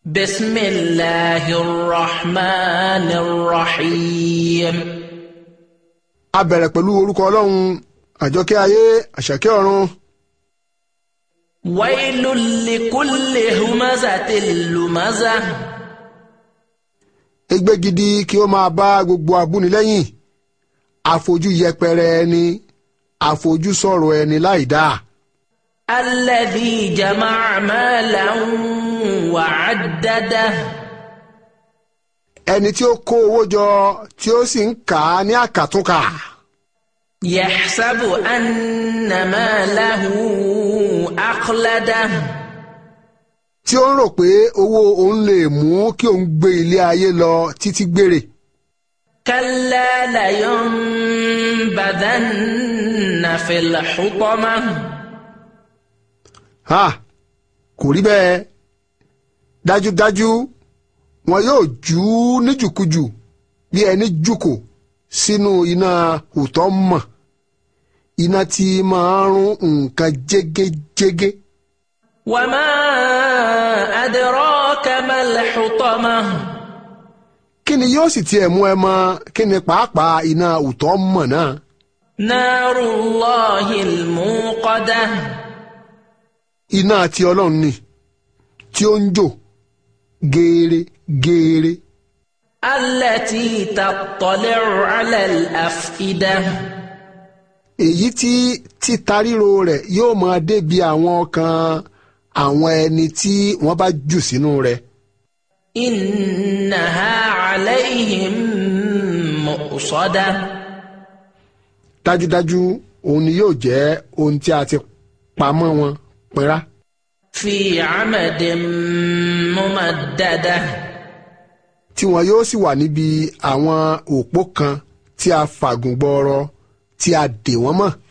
بسم الله الرحمن الرحيم a bẹ̀rẹ̀ pẹ̀lú orúkọ ọlọ́run àjọkẹ́ ayé àṣàkẹ́ ọ̀run ويل لكل همزة لمزة ègbé gidi kí ó máa bá gbogbo abúnilẹ́yìn àfojú yẹpẹrẹ ẹni àfojú sọ̀rọ̀ ẹni láìdáa الذي جمع مالا وعدده ẹni tí ó kó owó jọ tí ó sì ń kà á ní àkàtúnkà يحسب أن ماله أخلده tí ó ń rò pé owó òun lè mú kí òun gbé ilé ayé lọ títí gbére كلا لينبذن في الحطمة ha kò rí bẹ́ẹ̀ dájúdájú wọn yóò jù ú níjùkújù bí ẹni jùkò sínú iná òtọ́ mọ̀ iná tí máa ń rún nǹkan jégéjégé وما أدراك ما الحطمة kí ni yóò sì tiẹ̀ mú ẹ mọ̀ kí ni pàápàá iná òtọ́ mọ̀ náà نار الله الموقدة iná tí ọlọ́run ni tí ó ń jò géèrè géèrè التي تطلع على الأفئدة èyí tí títa ríro rẹ̀ yóò máa débi àwọn ọkàn àwọn ẹni tí wọ́n bá jù sínú rẹ̀ إنها عليهم مؤصدة dájúdájú òun ni yóò jẹ́ ohun tí a ti pamọ́ wọn pẹ́rá في عمد ممددة tí wọn yóò sì wà níbi àwọn òpó kan tí a fàgùn gbọọrọ tí a dè wọ́n mọ́